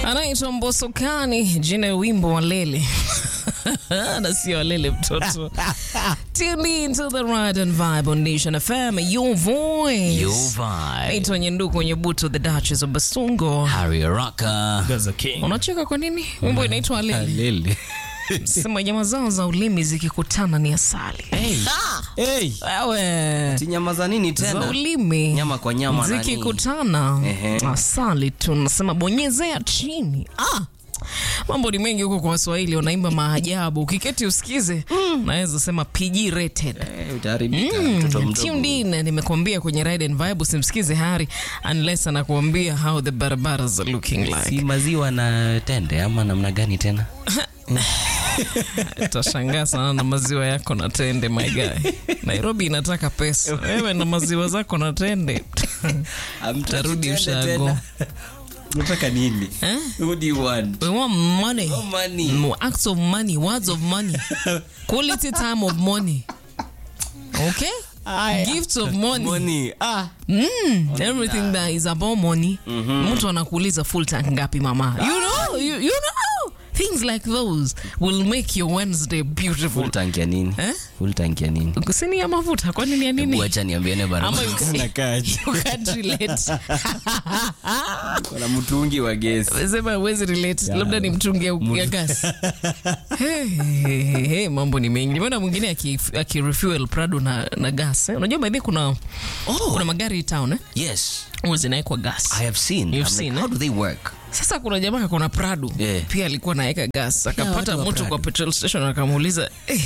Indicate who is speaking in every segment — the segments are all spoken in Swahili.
Speaker 1: anaitwa Mbosokani, jina ya wimbo wa Lele na sio Lele mtoto. Tune in to the ride and vibe on Nation FM, your voice.
Speaker 2: Your vibe.
Speaker 1: Naitwa Nyenduku Nyebuto, the Duchess of Basungo.
Speaker 2: Harry Rocka.
Speaker 3: Gaza King.
Speaker 1: Unacheka kwa nini? Wimbo inaitwa Lele.
Speaker 2: Lele.
Speaker 1: Sema nyama zao za ulimi zikikutana ni asali.
Speaker 3: Hey,
Speaker 1: Wewe
Speaker 2: Si nyama za nini
Speaker 1: za
Speaker 2: tena?
Speaker 1: ulimi
Speaker 2: Nyama kwa nyama nani?
Speaker 1: zikikutana
Speaker 2: Ehe.
Speaker 1: asali tu nasema bonyezea chini ah. mambo ni mengi huko kwa waswahili wanaimba maajabu ukiketi usikize naweza sema pg rated
Speaker 2: Eh, utaharibika mtoto
Speaker 1: Mm,
Speaker 2: mdogo.
Speaker 1: tuned in nimekuambia kwenye ride and vibe usimsikize hari unless anakuambia how the barbaras are looking
Speaker 2: Si
Speaker 1: like
Speaker 2: maziwa na tende ama namna gani tena?
Speaker 1: utashangaa sana na maziwa yako na tende my guy nairobi inataka pesa wewe na maziwa zako na tende Tarudi ushago.
Speaker 3: unataka nini?
Speaker 1: Eh?
Speaker 3: What do you want?
Speaker 1: we want money
Speaker 2: Oh, money.
Speaker 1: Mm, acts of money, words of money, quality time of money. Okay? Gifts of money.
Speaker 2: Money. Ah.
Speaker 1: Mm, everything that is about money. Mtu anakuuliza full tank ngapi mama? You know, you, you know. Things like those will make your Wednesday beautiful.
Speaker 2: Full tank ya nini?
Speaker 1: Eh?
Speaker 2: Full tank ya nini?
Speaker 1: Sini ya mafuta kwani ni ya
Speaker 2: Hebu
Speaker 1: nini?
Speaker 2: acha niambiane
Speaker 1: Ama
Speaker 2: barabara.
Speaker 1: you,
Speaker 3: Unakaaje?
Speaker 1: you can't relate.
Speaker 2: Kuna mtungi wa gesi.
Speaker 1: Sema huwezi relate, labda ni mtungi ya ya gas. Hey, hey, hey, hey, mambo ni mengi. Nimeona mwingine aki- akirefuel Prado na, na gas. Eh? Unajua by the way kuna,
Speaker 2: Oh.
Speaker 1: kuna magari town eh?
Speaker 2: Yes.
Speaker 1: Huwa zinawekwa gas.
Speaker 2: I have seen.
Speaker 1: You've
Speaker 2: I'm
Speaker 1: seen,
Speaker 2: like,
Speaker 1: eh?
Speaker 2: how do they work?
Speaker 1: Sasa kuna jamaa akona Prado
Speaker 2: Yeah.
Speaker 1: pia alikuwa naweka gas, akapata
Speaker 2: watu wa
Speaker 1: mtu
Speaker 2: Prado.
Speaker 1: kwa petrol station akamuuliza eh,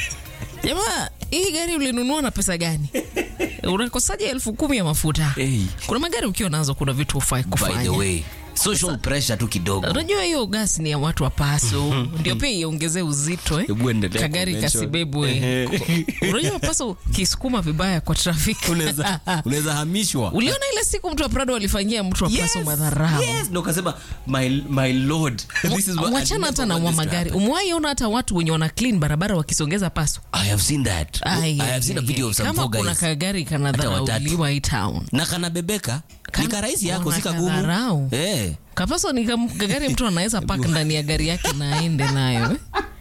Speaker 1: jamaa, hii gari ulinunua na pesa gani? Unakosaje elfu kumi ya mafuta?
Speaker 2: Hey.
Speaker 1: Kuna magari ukiwa nazo, kuna vitu hufai
Speaker 2: By
Speaker 1: kufanya.
Speaker 2: the way, social pressure tu kidogo.
Speaker 1: Unajua hiyo gas ni ya watu wa paso, ndio pia iongezee uzito eh?
Speaker 2: Hebu endelea
Speaker 1: Kagari
Speaker 2: kumention.
Speaker 1: kasibebwe. Unajua paso kisukuma vibaya kwa trafiki.
Speaker 2: Unaweza unaweza hamishwa.
Speaker 1: Uliona ile siku mtu wa Prado alifanyia mtu wa paso
Speaker 2: Yes,
Speaker 1: madharau.
Speaker 2: Yes, ndo kasema my my lord. This is what I
Speaker 1: Wachana hata na
Speaker 2: never
Speaker 1: wa
Speaker 2: want this to
Speaker 1: magari.
Speaker 2: happen.
Speaker 1: Umewahi ona hata watu wenye wana clean barabara wakisongeza paso?
Speaker 2: I have seen that.
Speaker 1: Ai,
Speaker 2: I have seen a
Speaker 1: ai,
Speaker 2: video
Speaker 1: ai.
Speaker 2: of some
Speaker 1: kama
Speaker 2: four
Speaker 1: kuna
Speaker 2: guys.
Speaker 1: kagari
Speaker 2: Hata watatu.
Speaker 1: kanadharauliwa hii town
Speaker 2: Na kanabebeka.
Speaker 1: Kana-
Speaker 2: Ni karahisi yako
Speaker 1: wana
Speaker 2: si kagumu.
Speaker 1: kadharau.
Speaker 2: Eh.
Speaker 1: kapaso ni kam- kagari mtu anaweza pak ndani ya gari yake na aende nayo eh?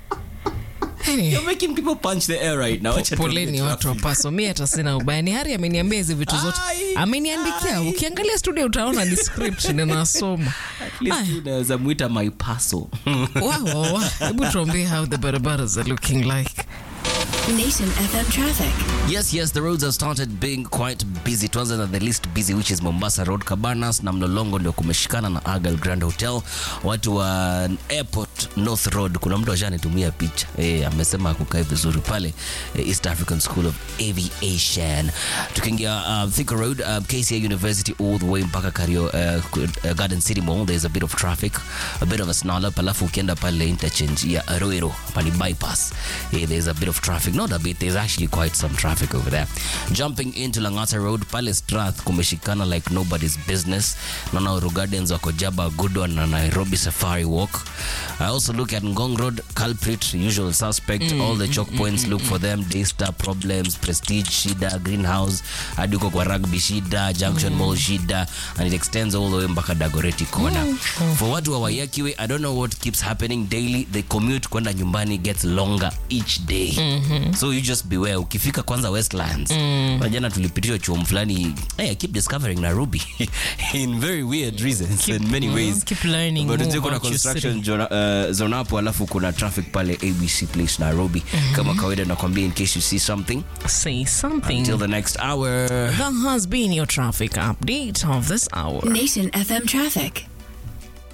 Speaker 1: Anyway.
Speaker 2: You're making people punch the air right now. Acha
Speaker 1: poleni
Speaker 2: tuongee
Speaker 1: watu wa paso mi hata sina ubaya ni hari ameniambia hizi vitu zote
Speaker 2: Ai,
Speaker 1: ameniandikia ukiangalia studio utaona ni script ninasoma
Speaker 2: At least
Speaker 1: Aya.
Speaker 2: unaweza mwita my paso.
Speaker 1: Wa, wa, wa. hebu tuambie how the barbaras are looking like
Speaker 4: Nation FM traffic.
Speaker 2: Yes, yes, the roads have started being quite busy. Tuanze na the least busy which is Mombasa Road, Cabanas na Mlolongo ndio kumeshikana na Argyle Grand Hotel. Watu wa Airport North Road, kuna mtu ashanitumia picha eh, amesema kukae vizuri pale eh, East African School of Aviation. Tukiingia uh, Thika Road, uh, KCA University all the way mpaka Kario uh, uh, Garden City Mall, there's a bit of traffic, a bit of a snarl up, alafu ukienda pale interchange ya Roiro, pale bypass, eh, there's a bit of traffic, not a bit, there's actually quite some traffic over there. Jumping into Langata Road, pale Strath kumeshikana like nobody's business. Naona Uru Gardens wako Jaba, Goodwan na Nairobi Safari Walk. I also look at Ngong Road, culprit, usual suspect, all the choke points, look for them, Daystar problems, Prestige shida, Greenhouse, hadi huko kwa Rugby shida, Junction Mall shida, and it extends all the way mpaka Dagoretti Corner. For watu wa Wayakiwe, I don't know what keeps happening daily, the commute kwenda nyumbani gets longer each day. So you just beware. Ukifika kwanza Westlands, mm. jana tulipitishwa chuo fulani, hey, I keep discovering Nairobi in very weird reasons in many ways.
Speaker 1: keep learning
Speaker 2: But
Speaker 1: more
Speaker 2: unajua kuna
Speaker 1: about your
Speaker 2: construction zona- uh, zone hapo alafu kuna traffic pale ABC Place Nairobi. Kama kawaida nakwambia in case you see something
Speaker 1: say something
Speaker 2: until the next hour.
Speaker 1: that has been your traffic update of this hour
Speaker 4: Nation FM traffic.